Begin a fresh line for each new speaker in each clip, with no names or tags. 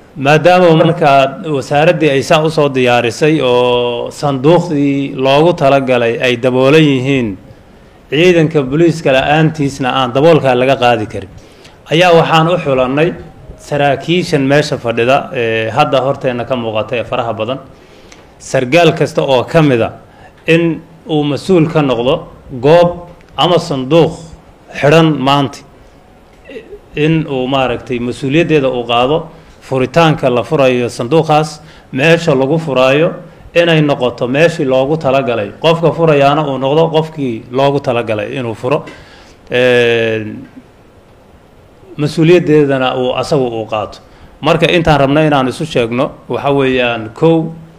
maadaama markaa wasaaraddii ay saa usoo diyaarisay oo sanduuqdii loogu talagalay ay daboolan yihiin ciidanka booliiska la-aantiisna aan daboolkaa laga qaadi karin ayaa waxaan u xulannay saraakiishan meesha fadhida ee hadda horteenna ka muuqata ee faraha badan sargaal kasta oo ka mid a in uu mas-uul ka noqdo goob ama sanduuq xidhan maanta in uu maaragtay mas-uuliyaddeeda uu qaado furitaanka la furayo sanduuqaas meesha lagu furaayo inay noqoto meeshii loogu talagalay qofka furayaana uu noqdo qofkii loogu talagalay inuu furo mas-uuliyaddeedana uu asagu uu qaato marka intaan rabna inaan isu sheegno waxa weeyaan kow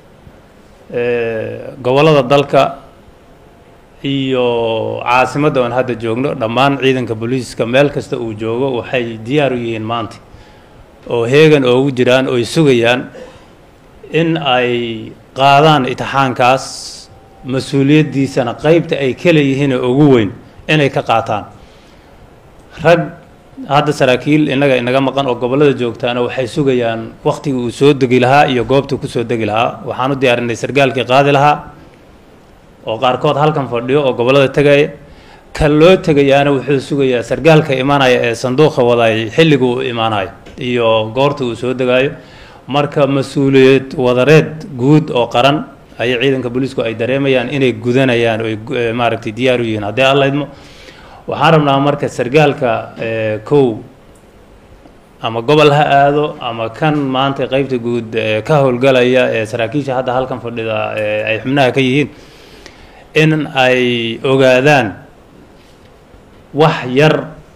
gobollada dalka iyo caasimadda oon hadda joogno dhammaan ciidanka booliiska meel kasta uu joogo waxay diyaar u yihiin maanta oo heegan oogu jiraan ooy sugayaan in ay qaadaan itixaankaas mas-uuliyaddiisana qeybta ay ka leeyihiin oo ugu weyn inay ka qaataan rag hadda saraakiil innaga inaga maqan oo gobollada joogtaana waxay sugayaan waktigii uu soo degi lahaa iyo goobtii kusoo degi lahaa waxaan u diyaarinay sargaalkii qaadi lahaa oo qaarkood halkan fadhiyo oo gobollada tegaya ka loo tegayaana wuxuu sugayaa sargaalka imaanaya ee sanduuqa wadaay xilliga uu imaanayo iyo goorta uu soo degaayo marka mas-uuliyad wadareed guud oo qaran ayay ciidanka booliisku ay dareemayaan inay gudanayaan oy maaragtay diyaar u yihiin haddii alla idmo waxaan rabnaa marka sargaalka kow ama gobol ha aado ama kan maanta qeybta guud ka howlgalaya ee saraakiisha hadda halkan fadhida ay xubnaha ka yihiin in ay ogaadaan wax yar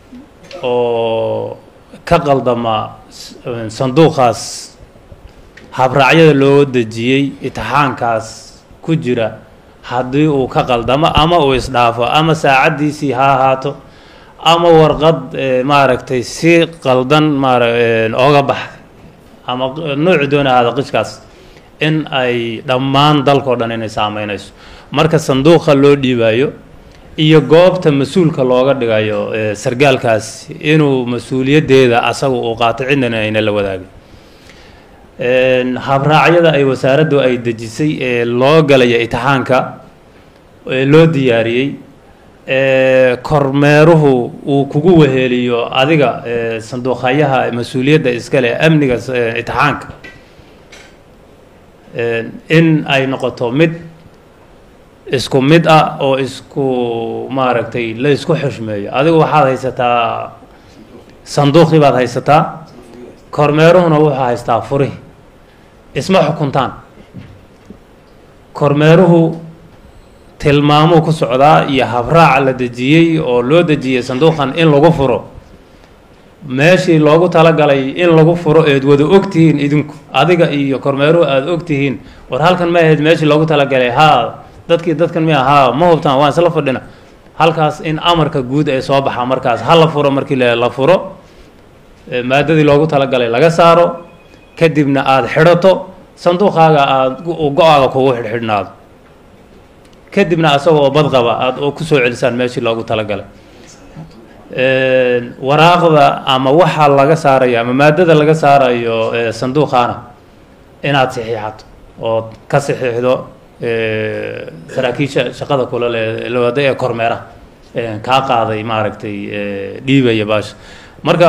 oo ka qaldama sanduuqaas habraacyada loo dejiyey itixaankaas ku jira haddii uu ka qaldamo ama uu isdhaafo ama saacaddiisii ha ahaato ama warqad maaragtay si qaldan maara ooga baxday ama nooci doona ahaada qishkaas in ay dhammaan dalkao dhan inay saameynayso marka sanduuqa loo dhiibayo iyo goobta mas-uulka looga dhigayo sargaalkaas inuu mas-uuliyaddeeda asaga uu qaato cidnana ayna la wadaagin habraacyada ay wasaaraddu ay dejisay ee loo galaya itixaanka ee loo diyaariyey kormeeruhu uu kugu weheliyo adiga sanduuqhayaha mas-uuliyadda iskale amniga itixaanka in ay noqoto mid isku mid ah oo isku maaragtay la isku xushmeeyo adigu waxaad haysataa sanduuqii baad haysataa kormeeruhuna wuxuu haystaa furihi isma xukuntaan kormeeruhu tilmaamuu ku socdaa iyo habraaca la dejiyey oo loo dejiyey sanduuqan in lagu furo meeshii loogu talagalay in lagu furo eed wada ogtihiin idinku adiga iyo kormeeruhu aada ogtihiin war halkan ma ahayd meeshii loogu talagalay haa dadkii dadkan miya haa ma hubtaan waan isla fadhina halkaas in amarka guud ee soo baxa markaas ha la furo markii la furo maadadii loogu talagalay laga saaro kadibna aada xidhato sanduuqaaga aada go-aaga kugu xidhxidhnaado kadibna asagoo badqaba aada oo kusoo celisaan meeshii loogu talagalay waraaqda ama waxa laga saarayo ama maadada laga saarayo sanduuqaana inaad saxiixato ood ka saxiixdo saraakiisha shaqada kula le lawada ee kormeeraha kaa qaaday maaragtay dhiibaya baasha marka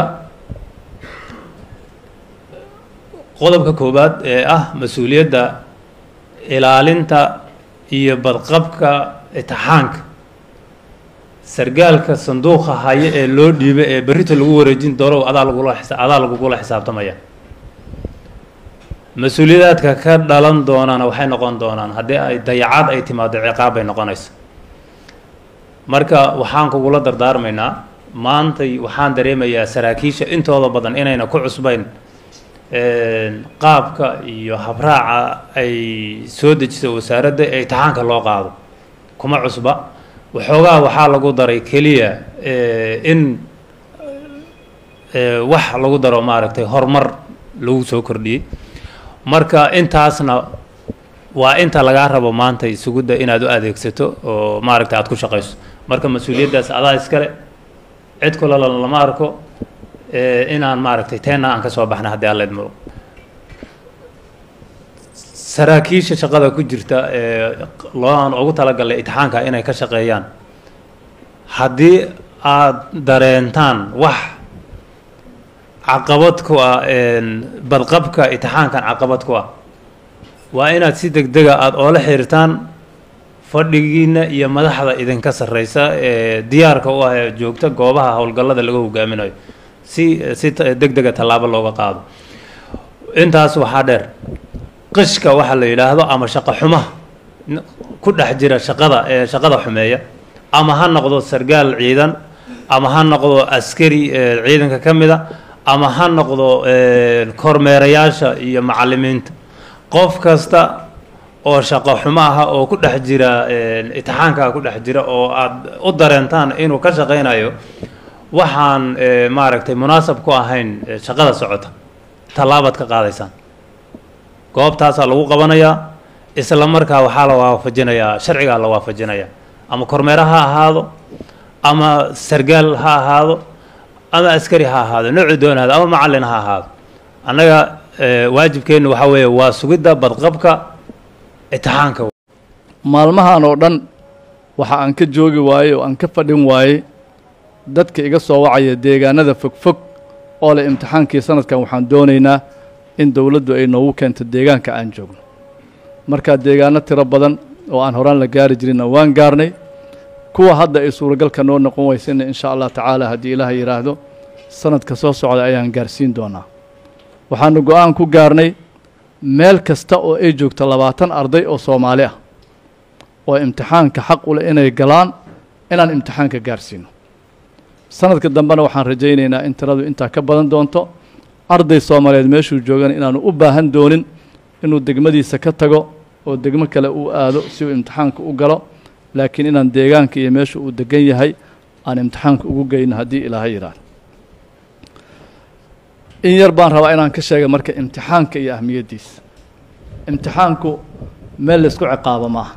qodobka koowaad ee ah mas-uuliyadda ilaalinta iyo badqabka itixaanka sargaalka sanduuqa haya ee loo dhiiba ee berrita lagu wareejin doono adaa lagula adaa lagugula xisaabtamaya mas-uuliyadaadka ka dhalan doonana waxay noqon doonaan haddii ay dayacaad ay timaado ciqaab bay noqonaysa marka waxaan kugula dardaarmaynaa maantay waxaan dareemayaa saraakiisha intooda badan inayna ku cusbayn qaabka iyo habraaca ay soo dejiso wasaaradda ee itixaanka loo qaado kuma cusba waxoogaa waxaa lagu daray keliya in wax lagu daro maaragtay horumar lagu soo kordhiyey marka intaasna waa inta lagaa rabo maanta isugudda inaad u adeegsato oo maaragtay aada ku shaqayso marka mas-uuliyaddaas adaa iskale cid kulala lama arko inaan maaragtay teenna aan ka soo baxna haddii alla idmo saraakiisha shaqada ku jirta ee loo aan ugu talagalay itixaanka inay ka shaqeeyaan haddii aada dareentaan wax caqabad ku ah badqabka itixaankan caqabad ku ah waa inaad si deg dega aada oola xiriirtaan fadhigiina iyo madaxda idinka sarreysa ee diyaarka u ah ee joogta goobaha howlgallada laga hogaaminayo si si deg dega tallaabo looga qaado intaas waxaa dheer qishka waxa la yidhaahdo ama shaqo xumaha ku dhex jira shaqada ee shaqada xumeeya ama ha noqdo sargaal ciidan ama ha noqdo askari ciidanka ka mid a ama ha noqdo kormeerayaasha iyo macalimiinta qof kasta oo shaqo xumo aha oo ku dhex jira itixaankaa ku dhex jira oo aada u dareentaan inuu ka shaqaynayo waxaan maaragtay munaasab ku ahayn shaqada socota tallaabaad ka qaadaysaan goobtaasaa lagu qabanayaa isla markaa waxaa la waafajinayaa sharcigaa la waafajinayaa ama kormeero ha ahaado ama sargaal ha ahaado ama askari ha ahaado noocu doonaado ama macallin ha ahaado annaga waajibkeennu waxaa weeye waa sugidda badqabka itixaanka
maalmahan oo dhan waxa aan ka joogi waayey oo aan ka fadhin waayey dadka iga soo wacaya deegaanada fogfog oo leh imtixaankii sanadkan waxaan doonaynaa in dowladdu ay noogu keento deegaanka aan joogno markaa deegaano tiro badan oo aan horaan la gaari jirinna waan gaarnay kuwa hadda ay suuragalka noo noqon weysayna insha allah tacaala haddii ilaah yidhaahdo sanadka soo socda ayaan gaarsiin doonaa waxaanu go-aan ku gaarnay meel kasta oo ay joogto labaatan arday oo soomaali ah oo imtixaanka xaq u leh inay galaan inaan imtixaanka gaarsiino sanadka dambena waxaan rajaynaynaa in tiradu intaa ka badan doonto arday soomaaliyeed meeshuu joogana inaanu u baahan doonin inuu degmadiisa ka tago oo degmo kale uu aado si uu imtixaanka u galo laakiin inaan deegaanka iyo meesha uu degan yahay aan imtixaanka ugu geyno haddii ilaaha yidhaahdo in yar baan rabaa inaan ka sheega marka imtixaanka iyo ahmiyaddiisa imtixaanku meel laysku ciqaabo maaha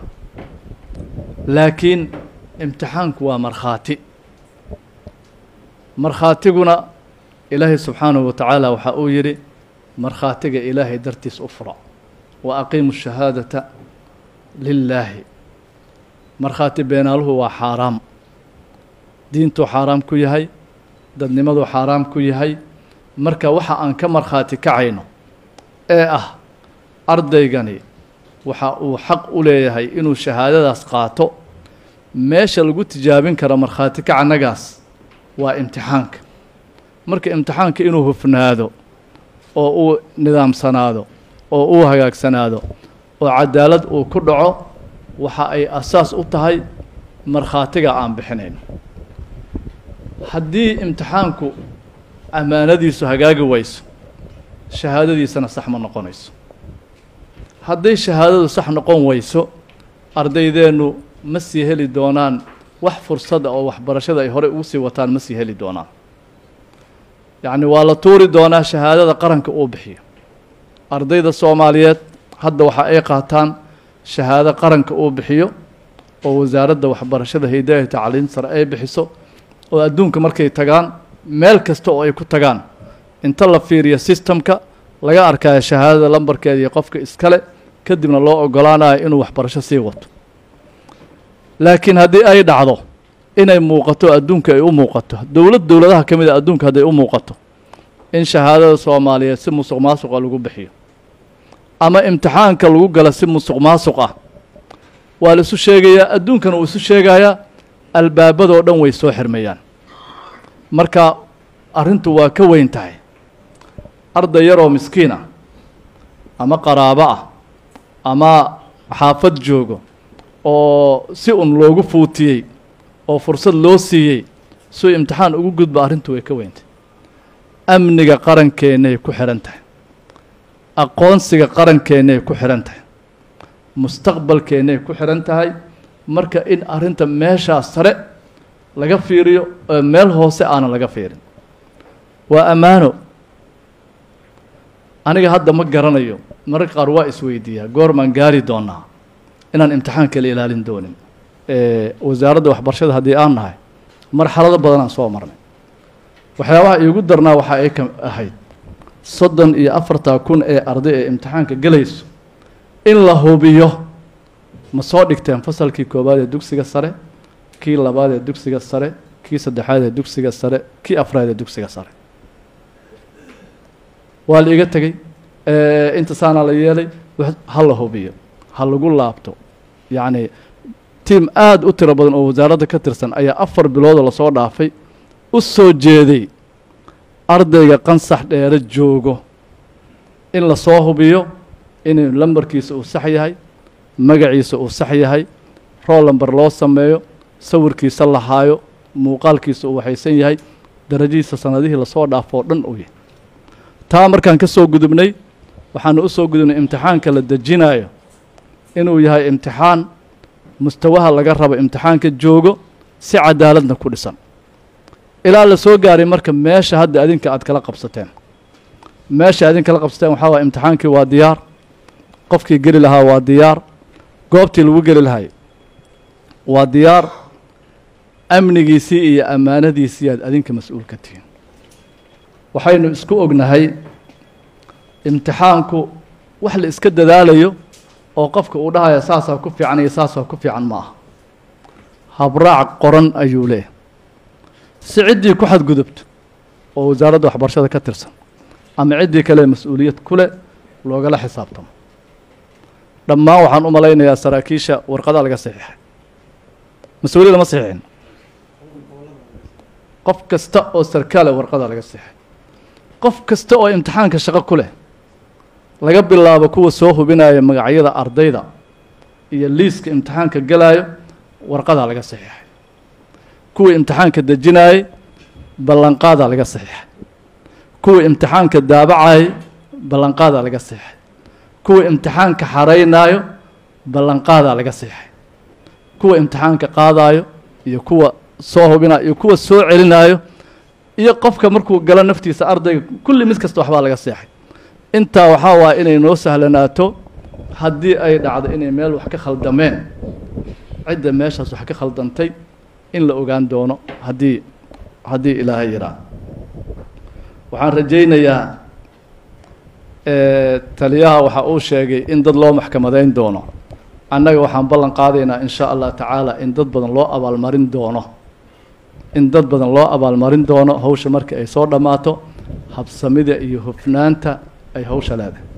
laakiin imtixaanku waa markhaati markhaatiguna ilaahay subxaanahu wa tacaala waxa uu yidhi markhaatiga ilaahay dartiis u fura wa aqiimu shahaadata lilaahi markhaati beenaaluhu waa xaaraam diintuu xaaraam ku yahay dadnimaduu xaaraam ku yahay marka waxa aan ka markhaati kacayno ee ah ardaygani waxa uu xaq u leeyahay inuu shahaadadaas qaato meesha lagu tijaabin karo markhaati kacanagaas waa imtixaanka marka imtixaanka inuu hufnaado oo uu nidaamsanaado oo uu hagaagsanaado oo cadaalad uu ku dhaco waxa ay asaas u tahay markhaatiga aan bixinayno haddii imtixaanku ammaanadiisu hagaagi wayso shahaadadiisana sax ma noqonayso hadday shahaadadu sax noqon weyso ardaydeennu ma sii heli doonaan wax fursada oo waxbarashada ay horey ugu sii wataan ma sii heli doonaan yacni waa la tuuri doonaa shahaadada qaranka uu bixiyo ardayda soomaaliyeed hadda waxa ay qaataan shahaado qaranka uu bixiyo oo wasaaradda waxbarashada hidaaya tacliim sare ay bixiso oo adduunka markay tagaan meel kasta oo ay ku tagaan inta la fiiriyo sistamka laga arkayo shahaadada lambarkeeda iyo qofka iskale kadibna loo ogolaanayo inuu waxbarasho sii wato laakiin haddii ay dhacdo inay muuqato adduunka ay u muuqato dowlad dowladaha ka mid a adduunka hadday u muuqato in shahaadada soomaaliyeed si musuq maasuqa lagu bixiyo ama imtixaanka lagu gala si musuq maasuq ah waa la isu sheegayaa adduunkana uu isu sheegayaa albaabadoo dhan way soo xirmayaan marka arrintu waa ka weyn tahay arday yaroo miskiin ah ama qaraabo ah ama xaafad joogo oo si un loogu fuutiyey oo fursad loo siiyey suu imtixaan ugu gudba arrintu way ka weyntahay amniga qarankeenay ku xidhan tahay aqoonsiga qarankeenay ku xidhan tahay mustaqbalkeennay ku xidhan tahay marka in arrinta meeshaas sare laga fiiriyo oo meel hoose aanan laga fiirin waa ammaano aniga hadda ma garanayo mararka qaar waa isweydiiyaa goormaan gaari doonaa inaan imtixaanka la ilaalin doonin wasaaradda waxbarashada haddii aan nahay marxalado badanaan soo marnay waxyaabaha iigu darnaa waxa ay ka ahayd soddon iyo afartaa kun ee arday ee imtixaanka gelayso in la hubiyo ma soo dhigteen fasalkii koowaad ee dugsiga sare kii labaad ee dugsiga sare kii saddexaad ee dugsiga sare kii afraad ee dugsiga sare waa la iga tegey inta saanaa la yeelay ha la hubiyo ha lagu laabto yacni tiim aada u tiro badan oo wasaaradda ka tirsan ayaa afar biloodoo lasoo dhaafay u soo jeeday ardayga qansax dheere joogo in lasoo hubiyo inuu lambarkiisa uu sax yahay magaciisa uu sax yahay rool lamber loo sameeyo sawirkiisa la haayo muuqaalkiisa uu waxaysan yahay darajadiisa sanadihii lasoo dhaafo oo dhan uu yahay taa markaan ka soo gudubnay waxaanu u soo gudubnay imtixaanka la dejinayo inuu yahay imtixaan mustawaha laga rabo imtixaanka joogo si cadaaladna ku dhisan ilaa la soo gaaray marka meesha hadda adinka aad kala qabsateen meesha adin kala qabsateen waxaa waaya imtixaankii waa diyaar qofkii geli lahaa waa diyaar goobtii lagu geli lahay waa diyaar amnigiisii iyo ammaanadiisii aad adinka mas-uul ka tihiin waxaynu isku ognahay imtixaanku wax la iska dadaalayo oo qofka uu dhahaya saasaa ku fiican iyo saasaa ku fiican ma aha habraac qoran ayuu leeyahy si ciddii ku xadgudubto oo wasaaradda waxbarashada ka tirsan ama ciddii kale mas-uuliyad ku leh loogala xisaabtamo dhammaan waxaan u malaynayaa saraakiisha warqadaa laga saxiixay mas-uuliyad lama saxiixin qof kasta oo sarkaale warqadaa laga saxiixay qof kasta oo imtixaanka shaqo ku leh laga bilaabo kuwa soo hubinaya magacyada ardayda iyo liiska imtixaanka galaayo warqadaa laga saxiixay kuwii imtixaanka dejinaayey ballanqaadaa laga saxiixay kuwii imtixaanka daabacayay ballanqaadaa laga saxiixay kuwa imtixaanka xaraynaayo ballanqaadaa laga saxiixay kuwa imtixaanka qaadaayo iyo kuwa soo hubinayo iyo kuwa soo celinaayo iyo qofka markuu galo naftiisa ardayga kulli mid kasta waxbaa laga seexay intaa waxaa waaya inay noo sahlanaato haddii ay dhacdo inay meel wax ka khaldameen cidda meeshaas wax ka khaldantay in la ogaan doono haddii haddii ilaahay yidhaa waxaan rajaynayaa taliyaha waxa uu sheegay in dad loo maxkamadayn doono annaga waxaan ballan qaadaynaa in sha allah tacaala in dad badan loo abaalmarin doono in dad badan loo abaalmarin doono hawsha marka ay soo dhammaato habsamida iyo hufnaanta ay hawsha leedahay